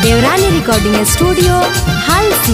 देवरानी recording studio हालसी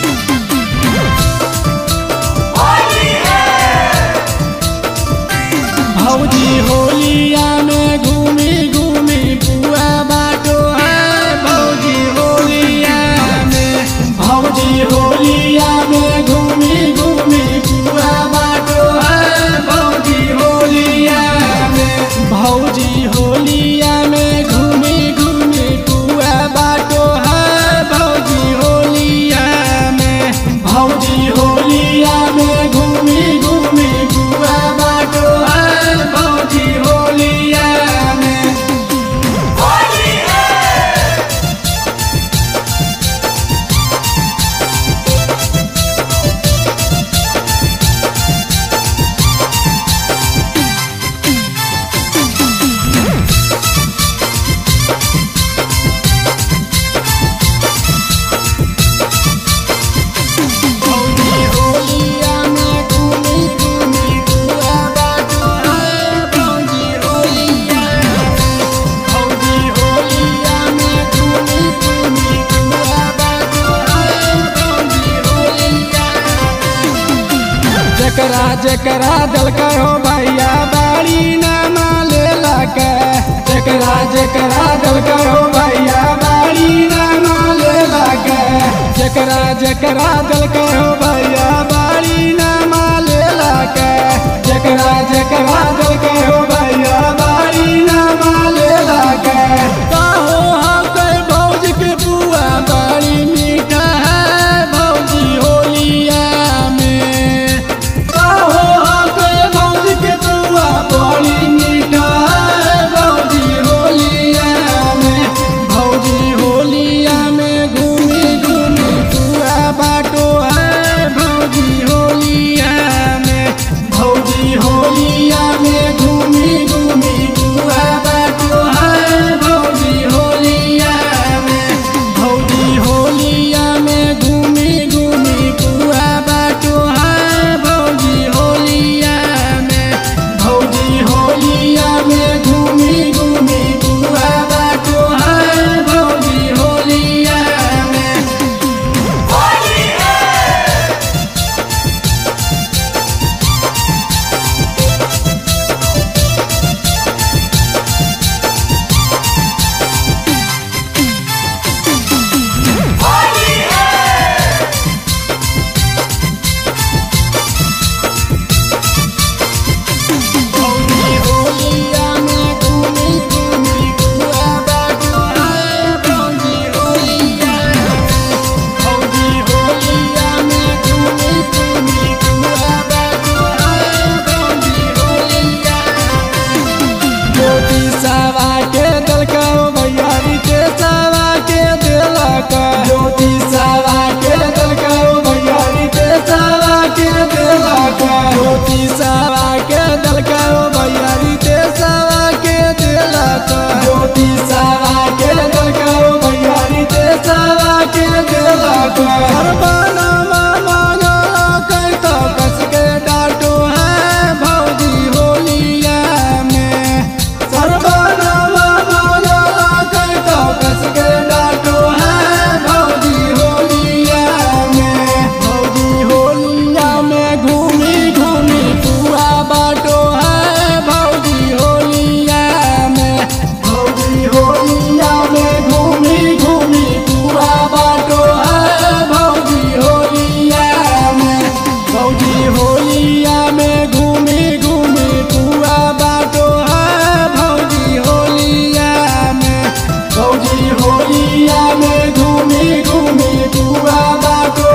भौजी होलिया में घूमी घूमी बुआ बाटो है भौजी होलिया में भौजी होलिया में घूमी घूमी बुआ बाटो है भौजी होलिया में भौजी होलिया में घूमी घूमी बुआ बाटो है भौजी होलिया में भौजी होलिया में घूमी घूमी बुआ बाटो है भौजी होलिया में भौजी होलिया में घूमी घूमी बुआ बाटो है भौजी होलिया में भौजी होलिया में घूमी घूमी बुआ बाटो है भौजी होलिया जकरा जकरा दलका हो भैया बाड़ी नामा ले लके जकरा जकरा दलका हो भैया बाड़ी नामा ले लके जकरा जकरा दलका हो भैया बाड़ी नामा ले लके जकरा जकरा दलका हो भैया बाड़ी नामा ले लके कहो हाँ कोई भौज के बुआ बाड़ी मीठा है भौजी होलिया में कहो हाँ कोई भौज के बुआ बाड़ी मीठा है भौजी होलिया में भौजी होलिया में घूमी घूमी बुआ बाटो है भौजी होलिया में भौजी होलिया में घूमी घूमी बुआ बाटो है भौजी होलिया में भौजी होलिया में घूमी घूमी बुआ बाटो है भौजी होलिया में भौजी होलिया में घूमी घूमी बुआ बाटो है भौजी होलिया में भौजी होलिया में घूमी घूमी बुआ बाटो है भौजी होलिया में भौजी होलिया में घूमी घूमी बुआ बाटो है भौजी होलिया ज्योति सावा के दलका भैयारी के सावा के दिलका ज्योति सावा के दलका भैयारी के सावा के दिलका ज्योति सावा के दलका भैयारी के सावा के दिलका ज्योति सावा के दलका भैयारी के सावा के दिलका हर बाना माना कहता कस के डाटो है भौजी होलिया में सर्वनामा माना कहता कस के डाटो है भौजी होलिया में भौजी होलिया में घूमी घूमी बुआ बाटो है भौजी होलिया में भौजी होलिया में घूमी घूमी बुआ बाटो है भौजी होलिया में भौजी होलिया में घूमी घूमी बुआ बाटो है भौजी होलिया में भौजी होलिया में घूमी घूमी बुआ बाटो